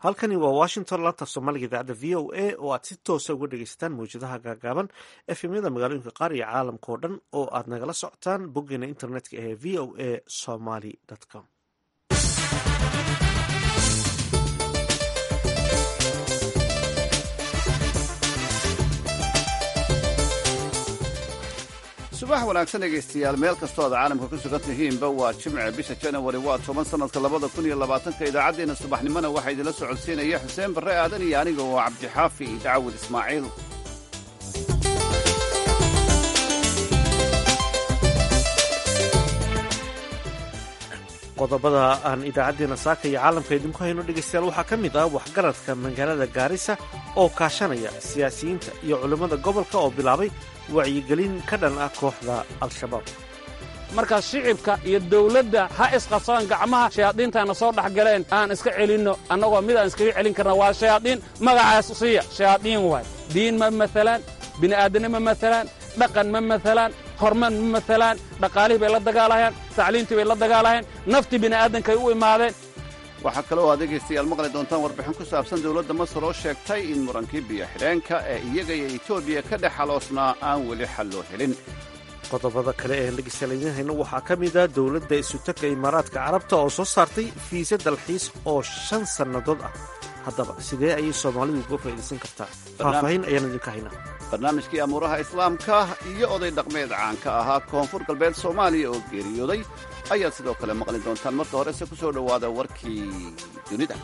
halkani waa washington laanta soomaaliga idaacadda v o a oo aad si toosa uga dhegeysataan mawjadaha gaagaaban efemyada magaalooyinka qaar iyo caalamka oo dhan oo aad nagala socotaan boggeena internetka ee v o a somaly com subax wanaagsan dhegaystayaal meel kastoo aad caalamka ku sugan tihiinba waa jimce bisha janawari waa toban sannadka labada kun iyo labaatanka idaacaddeenna subaxnimona waxaa idinla socodsiinaya xuseen barre aadan iyo aniga oo cabdixaafi dacwad ismaaciil qodobada aan idaacaddeena saaka iyo caalamka idinku hayno dhegaystayaal waxaa ka mid ah waxgaradka magaalada gaarisa oo kaashanaya siyaasiyiinta iyo culimmada gobolka oo bilaabay wacyigelin ka dhan ah kooxda al-shabaab markaa shicibka iyo dawladda ha isqabsadaan gacmaha shayaadiintayna soo dhex galeen aan iska celinno annagoo mid aan iskaga celin karna waa shayaadiin magacaas siiya shayaadiin waay diin ma maalaan bini'aadanni ma maalaan dhaqan ma maalaan horman ma maalaan dhaqaalihii bay la dagaalahayaan tacliintii bay la dagaalahayaan naftii bini'aadankay u imaadeen waxaa kaloo aad dhegaystayaal maqli doontaan warbixin ku saabsan dawladda masar oo sheegtay in murankii biyo xidheenka ee iyaga iyo etoobiya ka dhex xaloosnaa aan weli xal loo helin qodobada kale ee dhegeystayaal idiin hayno waxaa ka mid ah dowladda isutagga imaaraadka carabta oo soo saartay fiise dalxiis oo shan sannadood ah haddaba sidee ayay soomaalidu uga faa'iidaysan kartaa faahfaahin ayaan idinka haynaa barnaamijkii amuuraha islaamka iyo oday dhaqmeed caanka ahaa koonfur galbeed soomaaliya oo geeriyooday ayaad sidoo kale maqli doontaan marka horese ku soo dhowaada warkii dunida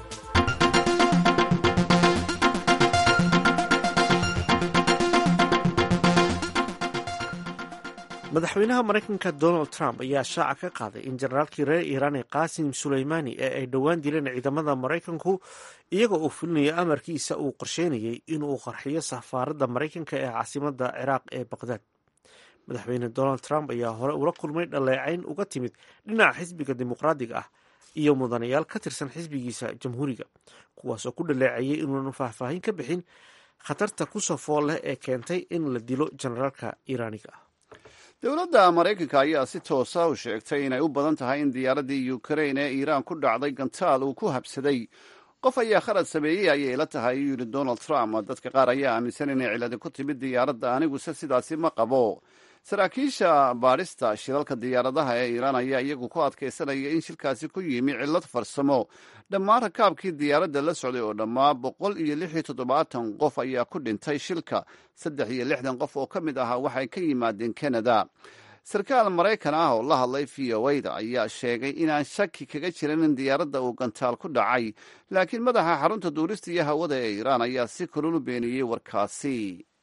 madaxweynaha maraykanka donald trump ayaa shaaca ka qaaday in generaalkii reer iiraan ee qaasim suleymaani ee ay dhowaan dileen ciidamada maraykanku iyagoo uu fulinaya amarkiisa uu qorsheynayay inuu qarxiyo safaaradda maraykanka ee caasimada ciraaq ee baqdaad madaxweyne donald trump ayaa hore ula kulmay dhaleecayn uga timid dhinaca xisbiga dimuqraadiga ah iyo mudanayaal ka tirsan xisbigiisa jamhuuriga kuwaasoo ku dhaleecayay inuunan faahfaahin ka bixin khatarta kusoo fool leh ee keentay in la dilo generaalka iiraaniga ah dowladda maraykanka ayaa si toosa u sheegtay inay u badan tahay in diyaaraddii ukrain ee iiraan ku dhacday gantaal uu ku habsaday qof ayaa khalad sameeyey ayay la tahay uu yidhi donald trump dadka qaar ayaa aaminsan inay ciladi ku timid diyaaradda aniguse sidaasi ma qabo saraakiisha baadhista shilalka diyaaradaha ee iiraan ayaa iyagu ku adkaysanaya in shilkaasi ku yimi cillad farsamo dhammaan rakaabkii diyaaradda la socday oo dhammaa boqol iyo lix iyo toddobaatan qof ayaa ku dhintay shilka saddex iyo lixdan qof oo ka mid ahaa waxay ka yimaadeen canada sarkaal maraykan ah oo la hadlay v o da ayaa sheegay inaan shaki kaga jirin in diyaaradda uu gantaal ku dhacay laakiin madaxa xarunta duurista iyo hawada ee iiraan ayaa si kulul u beeniyey warkaasi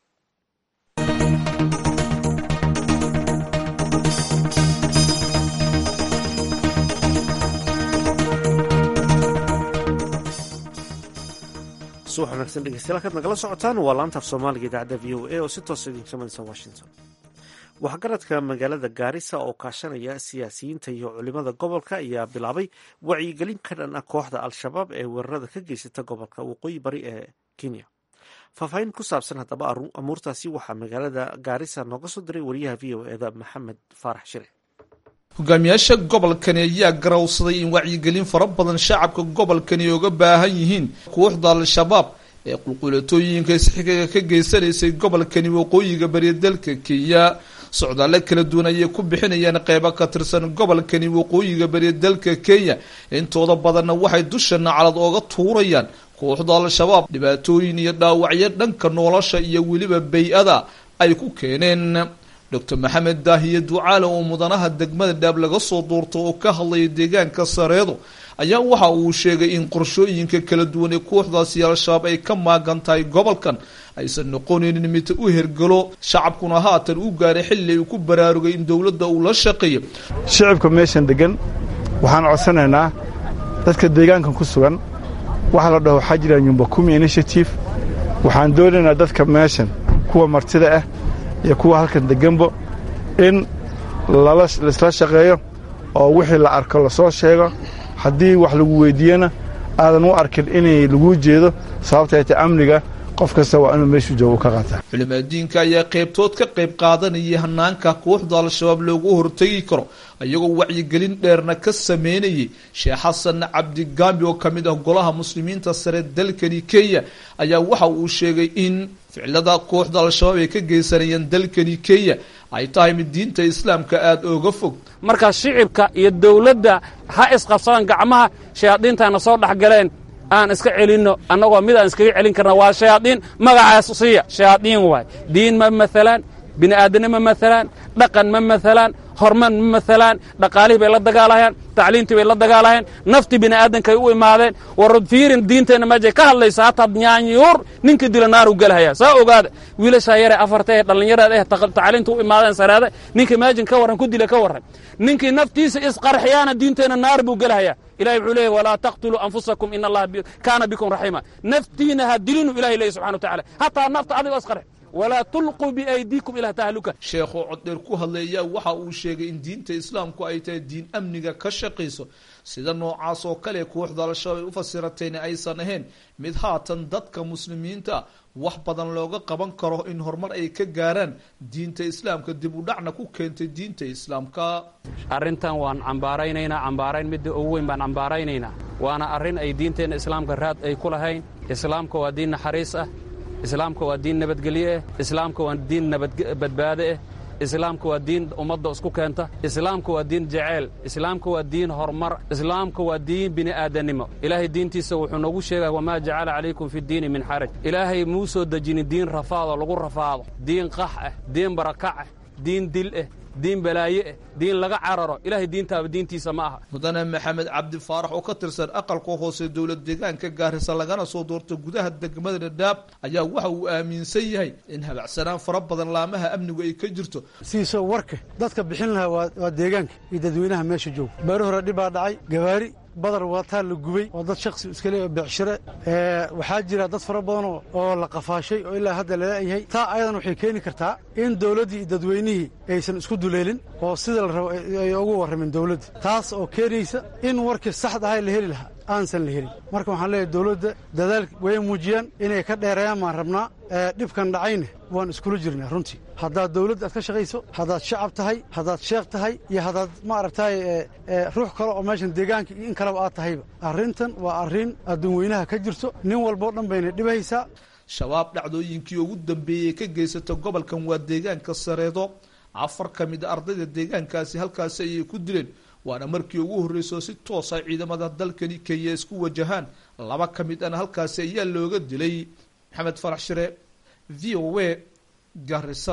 subax wanaagsan dhegeystayaal halkaad nagala socotaan waa laantaaf soomaaliga idaacadda v o a oo si toosa idinka samaysa washington waxgaradka magaalada gaarisa oo kaashanaya siyaasiyiinta iyo culimada gobolka ayaa bilaabay wacyigelin ka dhan ah kooxda al-shabaab ee weerarada ka geysata gobolka waqooyi bari ee kenya faahfaahin ku saabsan haddaba amuurtaasi waxaa magaalada gaarisa nooga soo diray wariyaha v o eda maxamed faarax shire hogaamiyaasha gobolkani ayaa garawsaday in wacyigelin fara badan shacabka gobolkani oga baahan yihiin kooxda al-shabaab ee qulqulatooyinka isxigaga ka geysanaysay gobolkani waqooyiga bariya dalka kenya socdaale kala duwan ayay ku bixinayaan qeybo ka tirsan gobolkani waqooyiga bariya dalka kenya intooda badanna waxay dusha naclad ooga tuurayaan kooxda al-shabaab dhibaatooyin iyo dhaawacyo dhanka nolosha iyo weliba bay-ada ay ku keeneen doctor maxamed daahiye ducaale oo mudanaha degmada dhaab laga soo doorto oo ka hadlaya deegaanka sareedo ayaa waxa uu sheegay in qorshooyinka kala duwan ee kooxdaasi al-shabaab ay ka maagan tahay gobolkan aysan noqonaynin mid u hergalo shacabkuna haatan u gaaray xilli ay ku baraarugay in dowladda uu la shaqeeyo shicibka meeshan degan waxaan codsanaynaa dadka deegaankan ku sugan waxaa la dhaho waxaa jira nyumba kumi initiative waxaan doonaynaa dadka meeshan kuwa martida ah iyo kuwa halkan deganbo in laisla shaqeeyo oo wixii la arko lasoo sheego haddii wax lagu weyddiiyena aadan u arkin inay laguu jeedo sababtay ta amniga qof kasta waa inuu meeshuu joogo ka qaataa culimaadiinka ayaa qaybtood ka qayb qaadanayay hanaanka kooxda al-shabaab loogu hortegi karo iyagoo wacyigelin dheerna ka sameynayay sheekh xasan cabdigaambi oo kamid ah golaha muslimiinta sare dalkani kenya ayaa waxa uu sheegay in ficilada kooxda al-shabaab ay ka geysanayeen dalkani kenya ay tahay mid diinta islaamka aada ooga fog marka shicibka iyo dawladda ha isqabsadaan gacmaha shayaadiintana soo dhex galeen aan iska celinno annagoo mid aan iskaga celin karna waa shayaadiin magacaas siiya shayaadiin waay diin ma maalaan bini aadane ma maalaan dhaqan ma maalaan horman ma maalaan dhaqaalihii bay la dagaalahayaan tacliintii bay la dagaalahayaan naftii bini aadankay u imaadeen warad fiirin diinteenna meejay ka hadlaysa hataa nyaanyuur ninka dila naaru gelahaya saa ogaada wiilashaa yare afarta ee dhallinyarada eh tacliinta u imaadeen sareede ninka meejin ka warran ku dila ka warran ninkii naftiisa isqarxiyaana diinteenna naar buu gelahaya ilahay wuxuu leeyahy walaa taqtuluu anfusakum in allaha kaana bikum raxiima naftiina ha dilinu ilahay leeyahy subxana wa tacala hataa nafta adigoo isqarxi walaa tulquu biaydiikum ilaa tahluka sheekhoo coddheer ku hadlaya waxa uu sheegay in diinta islaamku ay tahay diin amniga ka shaqayso sida noocaas oo kale kooxda al-shabaab ay u fasiratayna aysan ahayn mid haatan dadka muslimiinta wax badan looga qaban karo in horumar ay ka gaaraan diinta islaamka dib u dhacna ku keentay diinta islaamka arrintan waan cambaaraynaynaa cambaarayn midda ugu weyn baan cambaaraynaynaa waana arrin ay diinteenna islaamka raad ay ku lahayn islaamka waa diin naxariis ah islaamka waa diin nabadgelye ah islaamka waa diin nabadbadbaade ah islaamka waa diin ummadda isku keenta islaamka waa diin jeceyl islaamka waa diin horumar islaamka waa diin bini'aadanimo ilaahay diintiisa wuxuu noogu sheegaya wamaa jacala calaykum fi diini min xaraj ilaahay muu soo dejinin diin rafaado lagu rafaado diin qax ah diin barakac ah diin dil ah diin balaaye ah diin laga cararo ilaahay diintaaba diintiisa ma aha mudane maxamed cabdi faarax oo ka tirsan aqalka hoose dowlad deegaanka gaarisa lagana soo doortay gudaha degmada dhadhaab ayaa waxa uu aaminsan yahay in habacsanaan fara badan laamaha amnigu ay ka jirto siisoo warka dadka bixin lahaa waa deegaanka iyo dadweynaha meesha jooga bari hore dhib baa dhacay gawaari badar wataa la gubay oo dad shaksi iska le becshire waxaa jira dad fara badan oo la qafaashay oo ilaa hadda laleeyahay taa ayadan waxay keeni kartaa in dawladdii iyo dadweynihii aysan isku duleelin oo sida la rabo ay ugu warramin dawladda taas oo keenaysa in warkii saxda ahay la heli lahaa aansan la helin marka waxaan leeyahay dawladda dadaal way muujiyaan inay ka dheereeyaan baan rabnaa dhibkan dhacayna waan iskula jirnaa runtii haddaad dawladda aad ka shaqayso haddaad shacab tahay haddaad sheekh tahay iyo haddaad maaragtay ruux kale oo meeshan deegaanka iyo in kaleba aad tahayba arrintan waa arrin adduun weynaha ka jirto nin walboo dhan bayna dhibhaysaa shabaab dhacdooyinkii ugu dambeeyey ka geysata gobolkan waa deegaanka sareedo afar ka mid a ardayda deegaankaasi halkaasi ayay ku dileen waana markii ugu horreyso si toosa ciidamada dalkani kenya isku wajahaan laba ka mid ana halkaasi ayaa looga dilay maxamed farax shire v o a garisa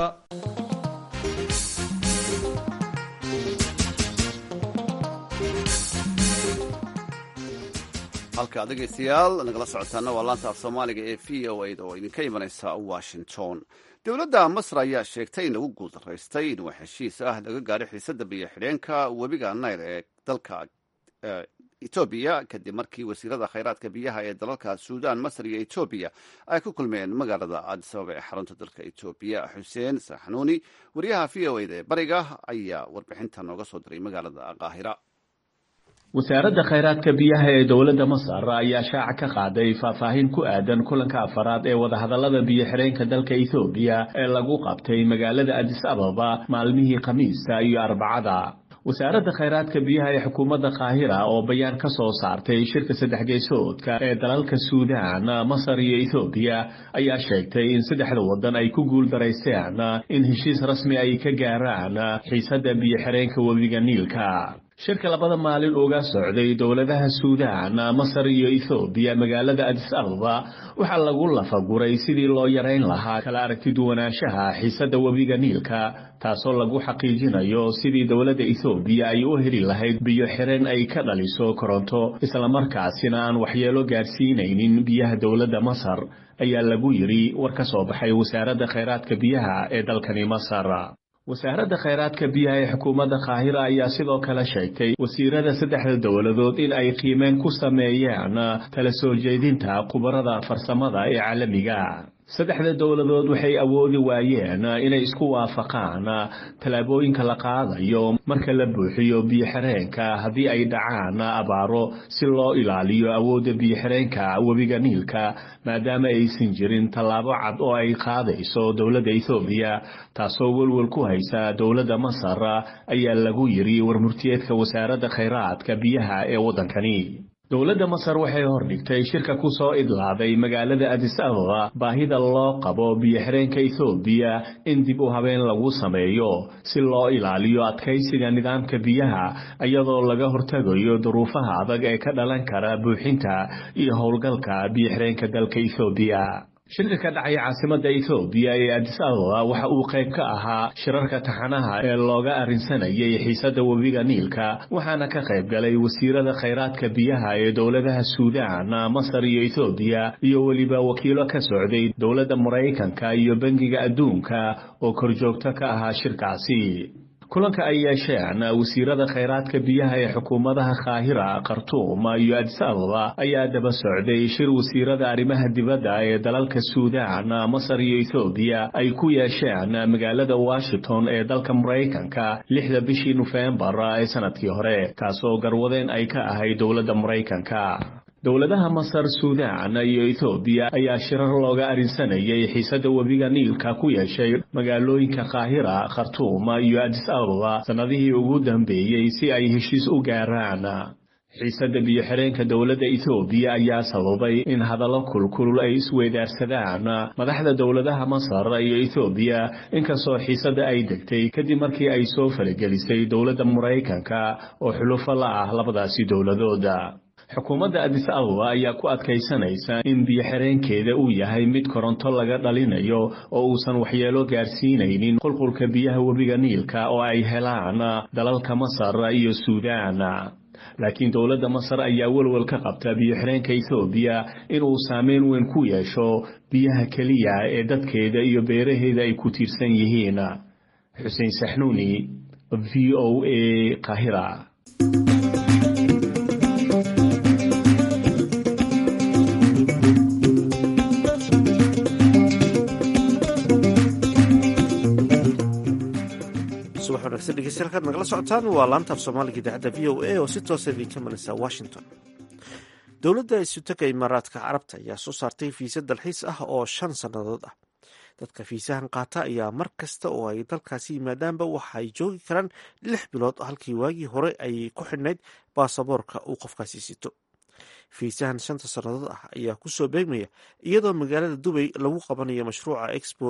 halka dhegaystayaal nagala socotaana waa laanta af soomaaliga ee v o a da oo idinka imanaysa washington dowladda masr ayaa sheegtay in lagu guuldaraystay in wax heshiis ah laga gaadho xiisadda biyo xidheenka webiga nayl ee dalka etoobiya kadib markii wasiirada khayraadka biyaha ee dalalka suudan masr iyo etoobiya ay ku kulmeen magaalada adisababa ee xarunta dalka etoobiya xuseen saxnuuni wariyaha v o a da ee bariga ayaa warbixinta nooga soo diray magaalada qaahira wasaaradda khayraadka biyaha ee dowladda masar ayaa shaaca ka qaaday faahfaahin ku aadan kulanka afaraad ee wadahadallada biyo xidheenka dalka ethoobiya ee lagu qabtay magaalada adis ababa maalmihii khamiista iyo arbacada wasaaradda khayraadka biyaha ee xukuumadda qaahira oo bayaan ka soo saartay shirka saddex geysoodka ee dalalka suudaan masar iyo ethoobiya ayaa sheegtay in saddexda waddan ay ku guuldaraysteen in heshiis rasmi ay ka gaaraan xiisadda biyo xidheenka webiga niilka shirka labada maalin uga socday dowladaha suudaan masar iyo ethoobiya magaalada adis ababa waxaa lagu lafaguray sidii loo yarayn lahaa kala aragti duwanaanshaha xiisadda webiga niilka taasoo lagu xaqiijinayo sidii dowladda ethoobiya ay u heli lahayd biyo xireen ay ka dhaliso koronto islamarkaasina aan waxyeelo gaadhsiinaynin biyaha dowladda masar ayaa lagu yidhi war ka soo baxay wasaaradda khayraadka biyaha ee dalkani masar wasaaradda khayraadka biyaha ee xukuumadda qaahira ayaa sidoo kale sheegtay wasiirada saddexda dowladood in ay qiimeen ku sameeyeen tala soo jeedinta khubarada farsamada ee caalamiga saddexda dowladood waxay awoodi waayeen inay isku waafaqaan tallaabooyinka la qaadayo marka la buuxiyo biyo-xireenka haddii ay dhacaan abaaro si loo ilaaliyo awoodda biyo-xireenka webiga niilka maadaama aysan jirin tallaabo cad oo ay qaadayso dowladda ethoobiya taasoo welwel ku haysa dowladda masar ayaa lagu yiri warmurtiyeedka wasaaradda khayraadka biyaha ee waddankani dowladda masar waxay hordhigtay shirka ku soo idlaaday magaalada adis ababa baahida loo qabo biyo-xireenka ethoobiya in dib u habeen lagu sameeyo si loo ilaaliyo adkaysiga nidaamka biyaha iyadoo laga hortegayo duruufaha adag ee ka dhalan kara buuxinta iyo howlgalka biyo-xireenka dalka ethoobiya shirka ka dhacay caasimadda ethoobiya ee adis ababa waxa uu qayb ka ahaa shirarka taxanaha ee looga arrinsanayay xiisadda webiga niilka waxaana ka qayb galay wasiirada khayraadka biyaha ee dowladaha suudaan masar iyo ethoobiya iyo weliba wakiilo ka socday dowladda maraykanka iyo bangiga adduunka oo korjoogto ka ahaa shirkaasi kulanka ay yeesheen wasiirada khayraadka biyaha ee xukuumadaha kaahira khartuum iyo adis ababa ayaa daba socday shir wasiirada arrimaha dibadda ee dalalka suudaan masar iyo ethoobiya ay ku yeesheen magaalada washington ee dalka maraykanka lixda bishii nofembar ee sanadkii hore kaasoo garwadeen ay ka ahayd dowladda maraykanka dowladaha masar suudaan iyo ethoobiya ayaa shirar looga arrinsanayay xiisadda webiga niilka ku yeeshay magaalooyinka kaahira khartuum iyo adis ababa sannadihii ugu dambeeyey si ay heshiis u gaaraan xiisadda biyo-xireenka dowladda ethoobiya ayaa sababay in hadallo kulkulul ay isweydaarsadaan madaxda dowladaha masar iyo ethoobiya inkastoo xiisadda ay degtay kadib markii ay soo falagelisay dowladda maraykanka oo xulufo la ah labadaasi dowladooda xukuumadda adis ababa ayaa ku adkaysanaysa in biyo-xireenkeeda uu yahay mid koronto laga dhalinayo oo uusan waxyeelo gaarsiinaynin qulqulka biyaha webiga niilka oo ay helaan dalalka masar iyo suudaan laakiin dowladda masar ayaa welwel ka qabta biyo-xireenka ethoobiya inuu saameyn weyn ku yeesho biyaha keliya ee dadkeeda iyo beeraheeda ay ku tiirsan yihiin xuseen saxnuuni v o a kahira degeystayaal nagala socotaan waa laanta af soomaaliga idaacadda v o a oo si toosa idinka mareysa washington dowladda isutaka imaaraadka carabta ayaa soo saartay fiisa dalxiis ah oo shan sannadood ah dadka fiisahan qaata ayaa mar kasta oo ay dalkaasi yimaadaanba waxa ay joogi karaan lix bilood halkii waagii hore ay ku xidhnayd baasaboorka uu qofkaasi sito fiisahan shanta sannadood ah ayaa kusoo beegmaya iyadoo magaalada dubay lagu qabanayo mashruuca expo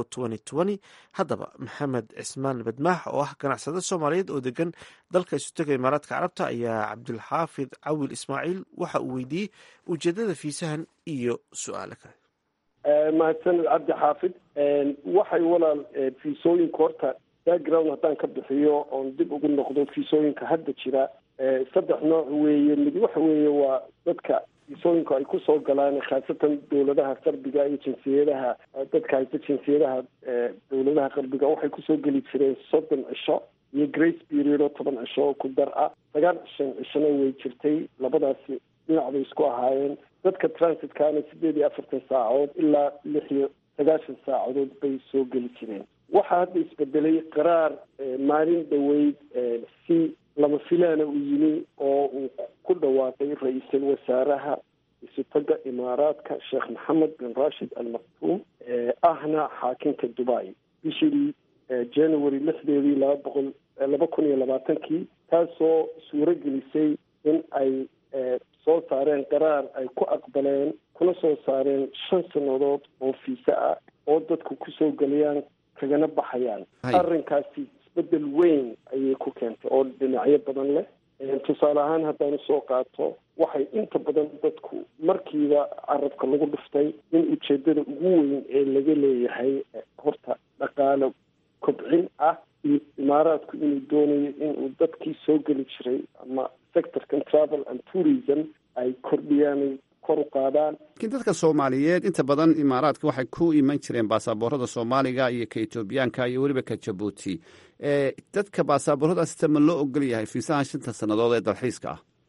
haddaba maxamed cismaan badmaax oo ah ganacsade soomaaliyeed oo degan dalka isutega imaaraadka carabta ayaa cabdulxaafid cawil ismaaciil waxa uu weydiiyey ujeedada fiisahan iyo su-aalo kale mahadsaned cabdi xaafid waxay walaal fiisooyinka horta background haddaan ka bixiyo oon dib ugu noqdo fiisooyinka hadda jira saddex nooc weeye mid waxa weeye waa dadka fiisooyinku ay kusoo galaan khaasatan dowladaha qarbiga iyo jinsiyadaha dadka haysta jinsiyadaha dowladaha qarbiga waxay kusoo geli jireen soddon cisho iyo grace period oo toban cisho oo ku dar ah sagaal cishan cishona way jirtay labadaasi dhinac bay isku ahaayeen dadka transitkana sideed iyo afartan saacadood ilaa lix iyo sagaashan saacadood bay soo geli jireen waxaa hadda isbedelay qaraar maalin dhaweyd si lama filaana uu yimi oo uu ku dhawaaqay ra-iisul wasaaraha isutaga imaaraadka sheekh maxamed bin rashid al maktuum ahna xaakinka dubai bishii january lixdeedii laba boqol laba kun iyo labaatankii taasoo suuro gelisay in ay soo saareen qaraar ay ku aqbaleen kuna soo saareen shan sannadood oo fiise ah oo dadku kusoo geliyaan kagana baxayaan arrinkaasi isbedel weyn ayay ku keentay oo dhinacyo badan leh tusaale ahaan haddaan usoo qaato waxay inta badan dadku markiiba carabka lagu dhuftay in ujeedada ugu weyn ee laga leeyahay horta dhaqaale kobcin ah iyo imaaraadku inuu doonayo inuu dadkii soo geli jiray ama sectorkan travel and tourism ay kordhiyaan kor u qaadaan laakiin dadka soomaaliyeed inta badan imaaraadka waxay ku iman jireen baasaboorada soomaaliga iyo ka etoobiyaanka iyo weliba ka jabuuti dadka baasabooradaasita ma loo ogol yahay fiisahan shanta sannadood ee dalxiiska ah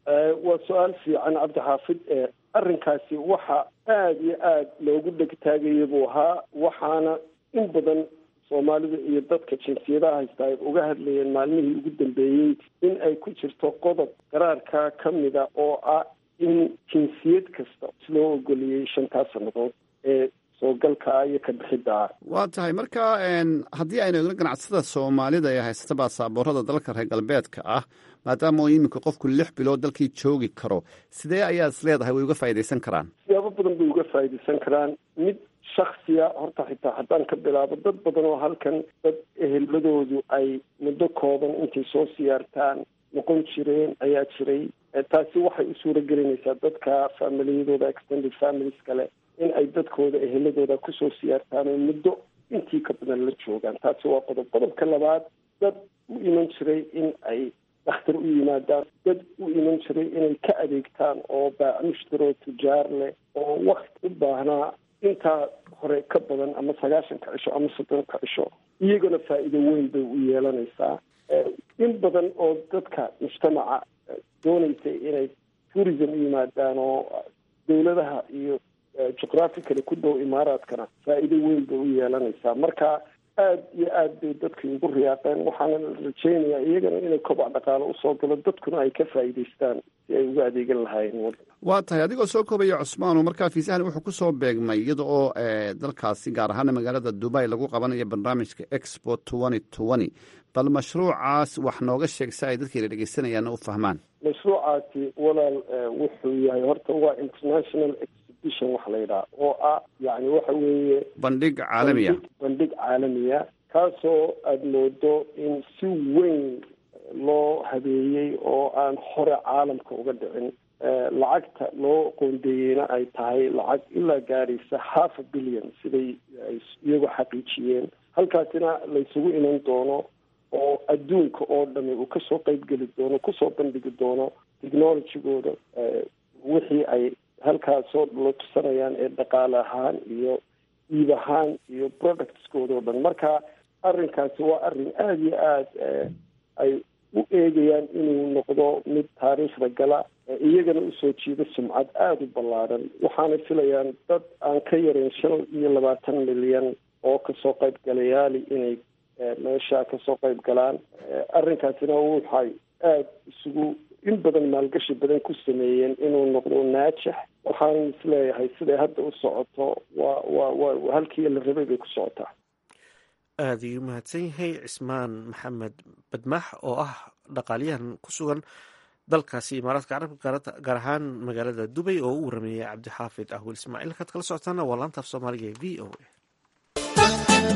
waa su-aal fiican cabdixaafid arrinkaasi waxa aada iyo aada loogu dhegtaagaya buu ahaa waxaana in badan soomaalida iyo dadka jinsiyadaha haysta ay uga hadlayeen maalmihii ugu dambeeyey in ay ku jirto qodob qaraarka ka mida oo ah in jinsiyad kasta loo ogoliyey shantaas sannadood ee soogalkaa iyo ka bixiddaa waa tahay marka haddii aynu eegno ganacsada soomaalida ee haysata baasaboorada dalka reer galbeedka ah maadaama uu iminka qofku lix bilood dalkii joogi karo sidee ayaad is leedahay way uga faa'iidaysan karaan siyaabo badan bay uga faa'iidaysan karaan mid shaksiya horta xitaa haddaan ka bilaabo dad badan oo halkan dad eheladoodu ay muddo kooban intay soo siyaartaan noqon jireen ayaa jiray taasi waxay u suura gelinaysaa dadka familiyadooda extended families kale in ay dadkooda eheladooda kusoo siyaartaan oo muddo intii ka badan la joogaan taasi waa qodob qodobka labaad dad u iman jiray in ay dhakhtar u yimaadaan dad u iman jiray inay ka adeegtaan oo baamushtaro tujaar leh oo wakti u baahnaa intaa hore ka badan ama sagaashanka cisho ama soddonka cisho iyagana faa'iido weyn bay u yeelanaysaa in badan oo dadka mujtamaca doonaysay inay tourism u yimaadaan oo dawladaha iyo juqraphically ku dhow imaaraadkana faa'iido weyn bay u yeelanaysaa marka aada iyo aad bay dadkii ugu riyaaqeen waxaana rajaynayaa iyagana inay kobac dhaqaalo usoo galo dadkuna ay ka faa'iidaystaan si ay uga adeegan lahaayeen waddan waa tahay adigoo soo koobaya cusmaano markaa fiisahan wuxuu ku soo beegmay iyada oo dalkaasi gaar ahaana magaalada dubai lagu qabanayo barnaamijka expo twenty twenty bal mashruucaas wax nooga sheeg si ay dadkeena dhegeysanayaanna u fahmaan mashruucaasi walaal wuxuu yahay horta waa international exhibition wax la yidhaha oo ah yani waxa weeye bandhig caalamiya bandhig caalamiya kaasoo aada moodo in si weyn loo habeeyey oo aan hore caalamka uga dhicin lacagta loo qoondeeyeyna ay tahay lacag ilaa gaadhaysa half a billion siday ay iyagoo xaqiijiyeen halkaasina laysugu iman doono oo adduunka oo dhami uu kasoo qeybgeli doono kusoo bandhigi doono technologygooda wixii ay halkaasoo la tusanayaan ee dhaqaale ahaan iyo iib ahaan iyo productskooda oo dhan marka arrinkaasi waa arrin aada iyo aada ay u eegayaan inuu noqdo mid taariikhda gala iyagana usoo jiida sumcad aada u ballaaran waxaana filayaan dad aan ka yarayn shan iyo labaatan milyan oo kasoo qaybgalayaali inay meesha kasoo qayb galaan arrinkaasina waxay aada isugu in badan maalgashi badan ku sameeyeen inuu noqdo naajax waxaan isleeyahay siday hadda u socoto waa waa waa halkii la rabay bay ku socotaa aada ayuu mahadsan yahay cismaan maxamed badmax oo ah dhaqaaliyahan ku sugan dalkaasi imaaraadka carabka gaar ahaan magaalada dubay oo u warameeyay cabdixaafid ahwil ismaaciil kaad kala socotaana waa laanta af soomaaliga ee v o a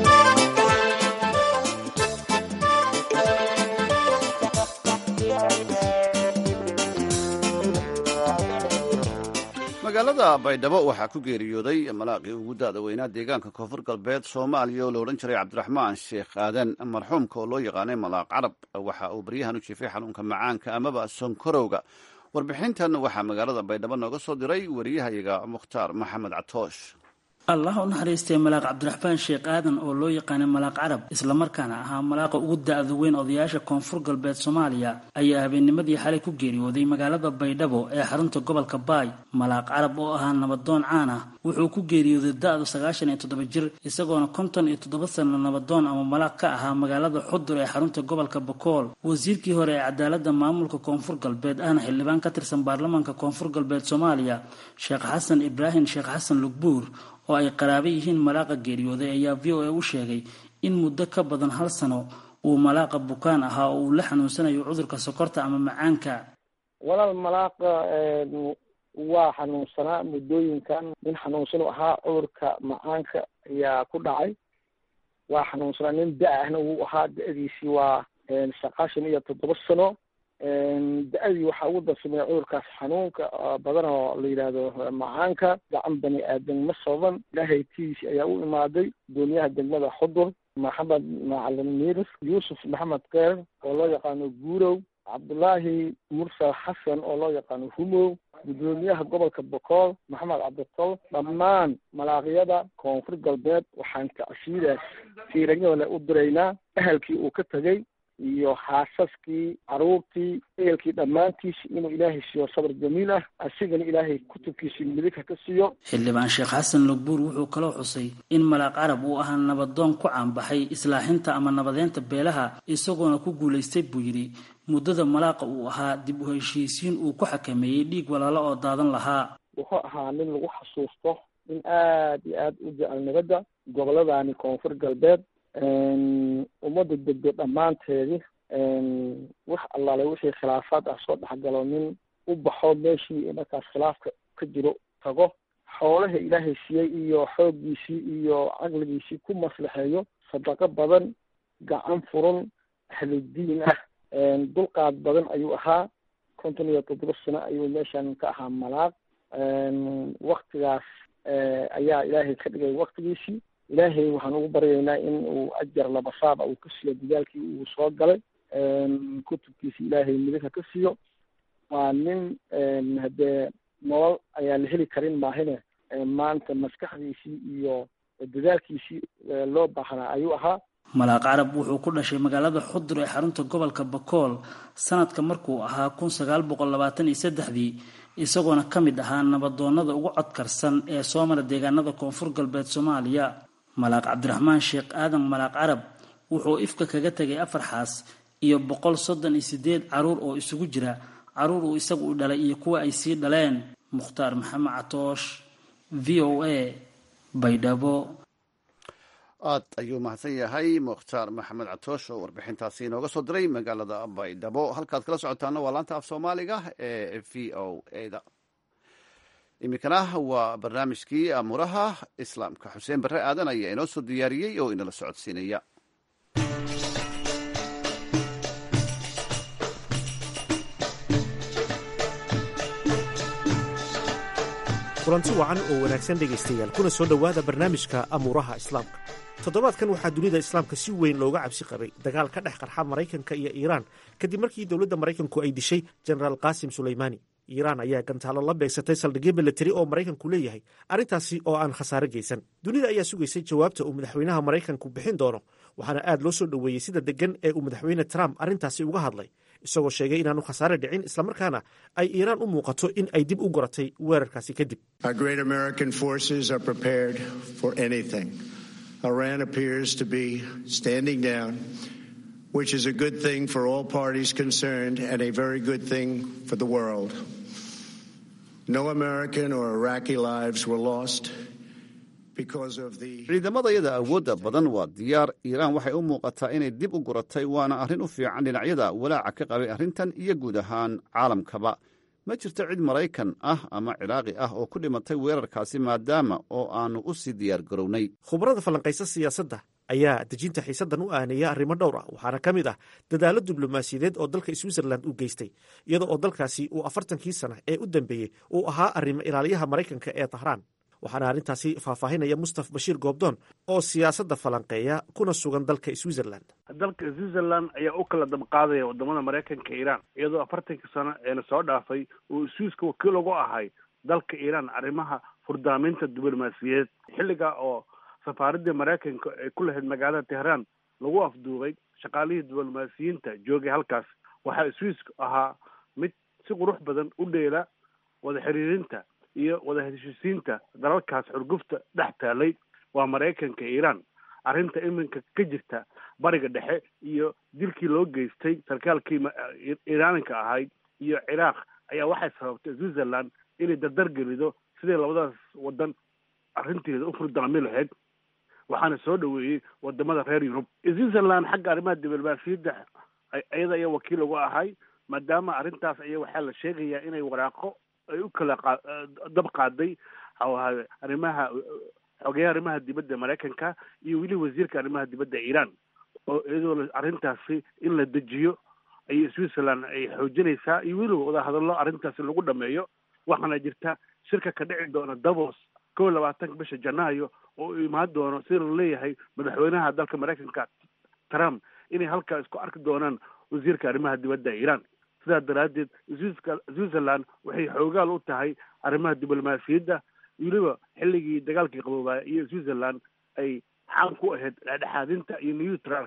magaalada baydhabo waxaa ku geeriyooday malaaqii ugu da-da weynaa deegaanka koonfur galbeed soomaaliya oo la odhan jiray cabdiraxmaan sheekh aadan marxuumka oo loo yaqaanay malaaq carab waxa uu baryahan u jiifay xanuunka macaanka amaba sonkorowga warbixintan waxaa magaalada baydhabo nooga soo diray wariyahayaga mukhtaar maxamed catoosh allah u naxariistay malaaq cabdiraxmaan sheekh aadan oo loo yaqaanay malaaq carab islamarkaana ahaa malaaqa ugu da-da weyn odayaasha koonfur galbeed soomaaliya ayaa habeennimadii xalay ku geeriyooday magaalada baydhabo ee xarunta gobolka baay malaaq carab oo ahaa nabadoon caan ah wuxuu ku geeriyooday da-du sagaashan iyo toddoba jir isagoona konton iyo toddoba sano nabadoon ama malaaq ka ahaa magaalada xudur ee xarunta gobolka bakool wasiirkii hore ee cadaaladda maamulka koonfur galbeed ahna xildhibaan ka tirsan baarlamaanka koonfur galbeed soomaaliya sheekh xasan ibraahim sheekh xasan lugbuur oo ay qaraabo yihiin malaaqa geeriyooday ayaa v o a u sheegay in muddo ka badan hal sano uu malaaqa bukaan ahaa oo uu la xanuunsanayo cudurka sokorta ama macaanka walaal malaaqa waa xanuunsanaa muddooyinkan nin xanuunsan u ahaa cudurka macaanka ayaa ku dhacay waa xanuunsanaa nin da- ahna wuu ahaa da-diisii waa sagaashan iyo toddoba sano da-adii waxaa ugu darsamaya cudurkaas xanuunka badan oo la yidhaahdo macaanka gacan bani aadan ma soban ilaahay tiisi ayaa u imaaday gudoomiyaha degmada xudur maxamed macalin miiris yuusuf maxamed keer oo loo yaqaano guurow cabdullaahi mursal xasan oo loo yaqaano humow gudoomiyaha gobolka bokool maxamed cabditol dhammaan malaaqyada koonfur galbeed waxaan tacsiidaas tiiranyole u diraynaa ahalkii uu ka tegey iyo xaasaskii caruurtii ehelkii dhammaantiisi inuu ilaahay siiyo sabr jamiil ah asigana ilaahay kutubkiisii midig ha ka siiyo xildhibaan sheekh xasan logbuur wuxuu kaloo xusay in malaaq carab uu ahaa nabadoon ku caanbaxay islaaxinta ama nabadeynta beelaha isagoona ku guulaystay buu yidhi muddada malaaqa uu ahaa dib u heshiisiin uu ku xakameeyey dhiig walaalo oo daadan lahaa wuxuu ahaa nin lagu xasuusto in aad iyo aad u jecel nabadda gobolladani koonfur galbeed ummadda degdo dhammaanteedii wax allaale wixii khilaafaad ah soo dhexgalo nin u baxo meeshii markaas khilaafka ka jiro tago xoolaha ilaahay siiyey iyo xooggiisii iyo caqligiisii ku maslaxeeyo sadaqo badan gacan furan ahludiin ah dulqaad badan ayuu ahaa konton iyo toddoba sano ayuu meeshan ka ahaa malaaq waktigaas ayaa ilaahay ka dhigay waktigiisii ilaahay waxaan ugu baryaynaa in uu ajar labasaaba uu ka siiyo dadaalkii uu soo galay kutubkiisi ilaahay midigha ka siiyo waa nin haddee nolol ayaa la heli karin maahine maanta maskaxdiisii iyo dadaalkiisii loo baahnaa ayuu ahaa malaaq carab wuxuu ku dhashay magaalada xudur ee xarunta gobolka bakool sanadka markuu ahaa kun sagaal boqol labaatan iyo saddexdii isagoona ka mid ahaa nabadoonada ugu codkarsan ee soo mara deegaanada koonfur galbeed soomaaliya malaaq cabdiraxmaan sheekh aadan malaaq carab wuxuu ifka kaga tegay afar xaas iyo boqol soddon iyo sideed caruur oo isugu jira caruur uu isagu u dhalay iyo kuwa ay sii dhaleen mukhtaar maxamed catoosh v o a baydhabo aad ayuu mahadsan yahay mukhtaar maxamed catoosh oo warbixintaasi inooga soo diray magaalada baydhabo halkaad kala socotaana waa laanta af soomaaliga ee v o a da iminkana waa barnaamijkii amuuraha islaamka xuseen barre aadan ayaa inoo soo diyaariyey oo inala socodsiinaya kulanti wacan oo wanaagsan dhegaystayaal kuna soo dhowaada barnaamijka amuuraha islaamka toddobaadkan waxaa dunida islaamka si weyn looga cabsi qabay dagaal ka dhex qarxa maraykanka iyo iiraan kadib markii dowladda maraykanku ay dishay jenaraal qaasim sulaymaani iiraan ayaa gantaalo la beegsatay saldhigyo milatari oo maraykanku leeyahay arrintaasi oo aan khasaare geysan dunida ayaa sugaysay jawaabta uu madaxweynaha maraykanku bixin doono waxaana aad loo soo dhoweeyey sida deggan ee uu madaxweyne trump arrintaasi uga hadlay isagoo sheegay inaanu khasaare dhicin islamarkaana ay iiraan u muuqato in ay dib u goratay weerarkaasi kadib Iran appears to be standing down, which is a good thing for all parties concerned and a very good thing for the world. No American or Iraqi lives were lost. ciidamadayada awoodda badan waa diyaar iiraan waxay u muuqataa inay dib u guratay waana arrin u fiican dhinacyada walaaca ka qabay arrintan iyo guud ahaan caalamkaba ma jirto cid maraykan ah ama ciraaqi ah oo ku dhimatay weerarkaasi maadaama oo aannu u sii diyaar garownay khubarada falanqaysa siyaasadda ayaa dejinta xiisaddan u aaneeya arrimo dhowr ah waxaana ka mid ah dadaallo diblomaasiyadeed oo dalka switzerland u geystay iyada oo dalkaasi uu afartankii sana ee u dambeeyey uu ahaa arrimo ilaaliyaha maraykanka ee tahraan waxaana arrintaasi faahfaahinaya mustaf bashiir goobdoon oo siyaasadda falanqeeya kuna sugan dalka switzerland dalka switzerland ayaa u kala dabqaadaya wadamada maraykanka iiraan iyadoo afartankii sano eena soo dhaafay uu swiiska wakiil ugu ahay dalka iiraan arrimaha furdaaminta diblomaasiyadeed xilliga oo safaaradii maraykanka ay ku lahayd magaalada tehraan lagu afduubay shaqaalihii diblomaasiyiinta joogay halkaas waxaa swiiska ahaa mid si qurux badan u dheela wada xiriirinta iyo wada heshiisiinta dalalkaas xurgufta dhex taalay waa maraykanka iiraan arrinta iminka ka jirta bariga dhexe iyo dilkii loo geystay sarkaalkii iiraaninka ahayd iyo ciraaq ayaa waxay sababtay switzerland inay dardar gelido sidii labadaas wadan arrinteeda u furdaami lahayd waxaana soo dhaweeyey wadamada reer yurub switzerland xagga arrimaha diblomaasiyadda iyada ayaa wakiil ugu ahay maadaama arrintaas ayaa waxaa la sheegayaa inay waraaqo ay u kala dab qaaday arrimaha xogeyaha arrimaha dibadda maraykanka iyo weli wasiirka arrimaha dibadda iiraan oo iyadoo arrintaasi in la dejiyo ay switzerland ay xoojinaysaa iyo weliba wadahadallo arrintaasi lagu dhameeyo waxaana jirta shirka ka dhici doona davos kow labaatanka bisha janaayo oo u imaan doono sida la leeyahay madaxweynaha dalka maraykanka trump inay halkaa isku arki doonaan wasiirka arrimaha dibadda iiraan sidaa daraaddeed switzerland waxay xoogaal u tahay arrimaha diblomaasiyadda weliba xilligii dagaalkii qaboobaya iyo switzerland ay xaan ku ahayd dhexdhexaadinta iyo neutralka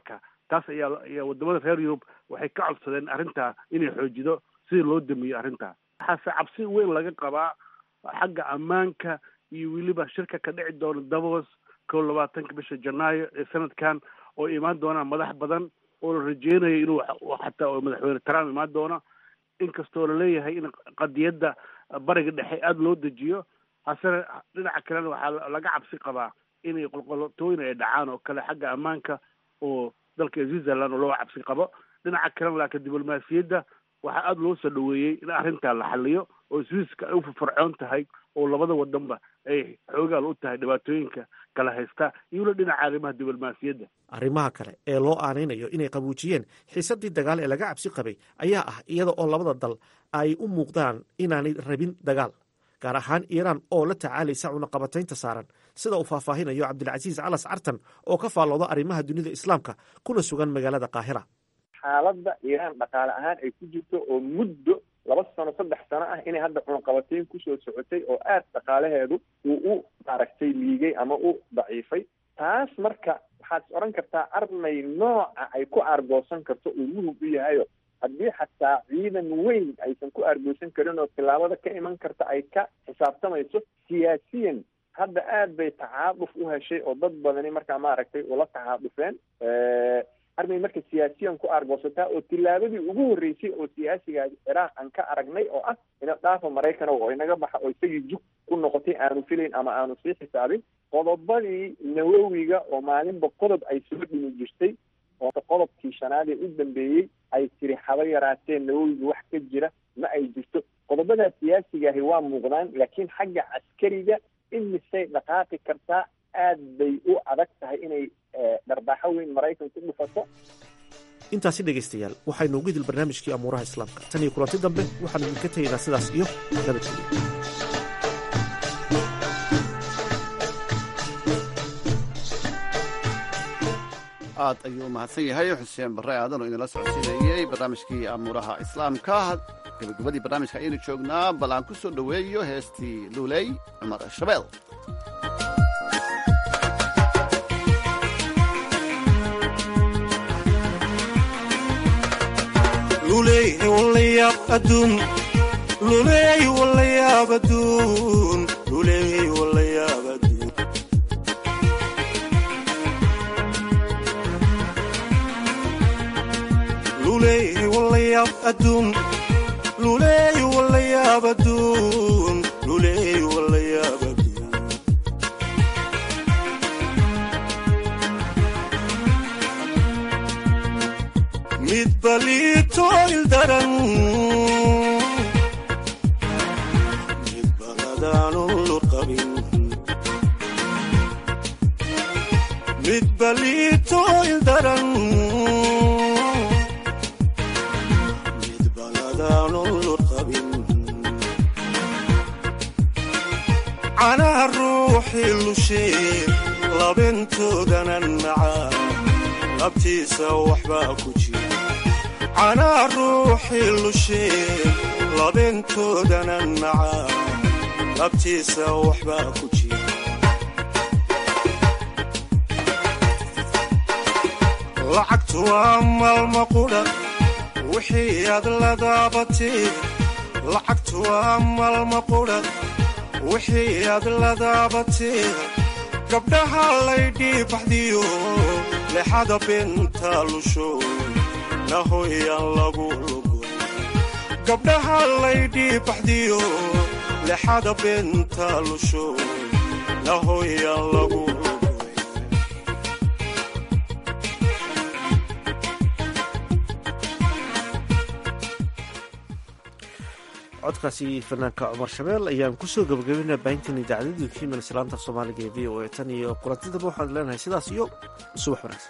taas ayaa ayaa wadamada reer yurub waxay ka codsadeen arrintaa inay xoojido sidii loo damiyo arrintaa waxaase cabsi weyn laga qabaa xagga ammaanka iyo weliba shirka ka dhici doona davos kow labaatanka bisha janaayo ee sanadkan oo imaan doonaan madax badan oo la rajeynayo inuu xataa madaxweyne trump imaan doono inkastoo laleeyahay in qadiyadda bariga dhexe aada loo dejiyo hasene dhinaca kalena waxaa laga cabsi qabaa inay qolqolotooyin ay dhacaan oo kale xagga ammaanka oo dalka switzerland oo loo cabsi qabo dhinaca kalena laakiin diblomaasiyadda waxaa aada loo soo dhaweeyey in arrintaa la xaliyo oo swiiska ay u firfircoon tahay oo labada wadanba ay xoogaal u tahay dhibaatooyinka kala haysta iyo weli dhinaca arrimaha diblomaasiyadda arrimaha kale ee loo aanaynayo inay qabuujiyeen xiisaddii dagaal ee laga cabsi qabay ayaa ah iyada oo labada dal ay u muuqdaan inaanay rabin dagaal gaar ahaan iiraan oo la tacaalaysa cunaqabataynta saaran sida uu faahfaahinayo cabdilcasiis calas cartan oo ka faallooda arrimaha dunida islaamka kuna sugan magaalada qaahira xaaladda iiraan dhaqaale ahaan ay ku jirto oo muddo laba sano saddex sano ah inay hadda cunaqabatayn kusoo socotay oo aad dhaqaalaheedu uu u maaragtay liigay ama u daciifay taas marka waxaad is odhan kartaa armay nooca ay ku aargoosan karto uu muhug u yahayo haddii xataa ciidan weyn aysan ku aargoosan karin oo tillaabada ka iman karta ay ka xisaabtamayso siyaasiyan hadda aad bay tacaaduf u heshay oo dad badani markaa maaragtay ula tacaadufeen armay marka siyaasiyan ku aargoosataa oo tillaabadii ugu horreysay oo siyaasigaas ciraaq aan ka aragnay oo ah ina dhaafa maraykan oo inaga baxa oo isagii jug ku noqotay aanu filayn ama aanu sii xisaabin qodobadii nawowiga oo maalinba qodob ay soo dhimi jirtay oo qodobkii shanaad ee u dambeeyey ay tiri haba yaraatee nawowiga wax ka jira ma ay jirto qodobadaa siyaasigaahi waa muuqdaan laakiin xagga caskariga imisay dhaqaaqi kartaa aad bay u adag tahay inay dharbaaxo weyn maraykan ku dhufato intaasi dhegaystayaal waxaynu ugu idil barnaamijkii amuuraha islaamka tan iyo kulanti dambe waxaanu idinka tegaynaa sidaas iyo nabadgelyo aad ayuu u mahadsan yahay xuseen barre aadan oo idinla socodsiinayey barnaamijkii amuuraha islaamka gabagabadii barnaamijka ayaynu joognaa bal aan ku soo dhoweeyo heestii luuley cumar shabeel mid balito ildaran mid baladaanu lurqabin mid balito ildaran mid baladaanu lurqabin canaha ruuxii lushee labintoodanan macaa labtiisa waxbaa ku jira canaa ruuxii lushee labintoodanan macaa labtiisa waxbaa ku jira lacagtu waa maalma qudha wixii aad la daabatee lacagtu waa maalma qudha wixii aad la daabatee gabdhaha laydhii baxdiyo lexada binta lusho nahoyaan lagu lugo gabdhaha laydhii baxdiyo lexada binta lusho nahoyaan lagu lugo codkaasi fanaanka cumar shabeel ayaan kusoo gabagabaynaa baahintan idaacadadii kiimal islaanta soomaaliga ee v o a tan iyo kulantidaba waxaan leenahay sidaas iyo subax wanaagsan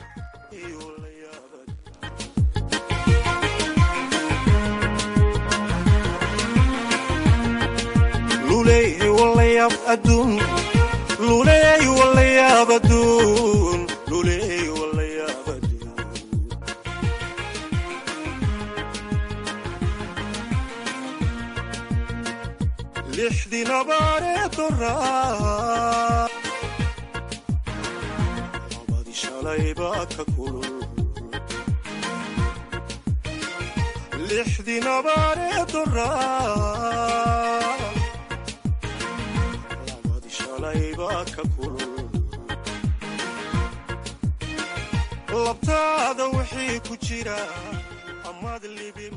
luleey walayaab aduun luleey walayaab aduun luleey walayaab aduun lixdii nabaaree doraa labadii shalay baa ka kulul lixdii nabaaree doraa labadi shalaybaa ka kulul labtaada wixii ku jira amaad libi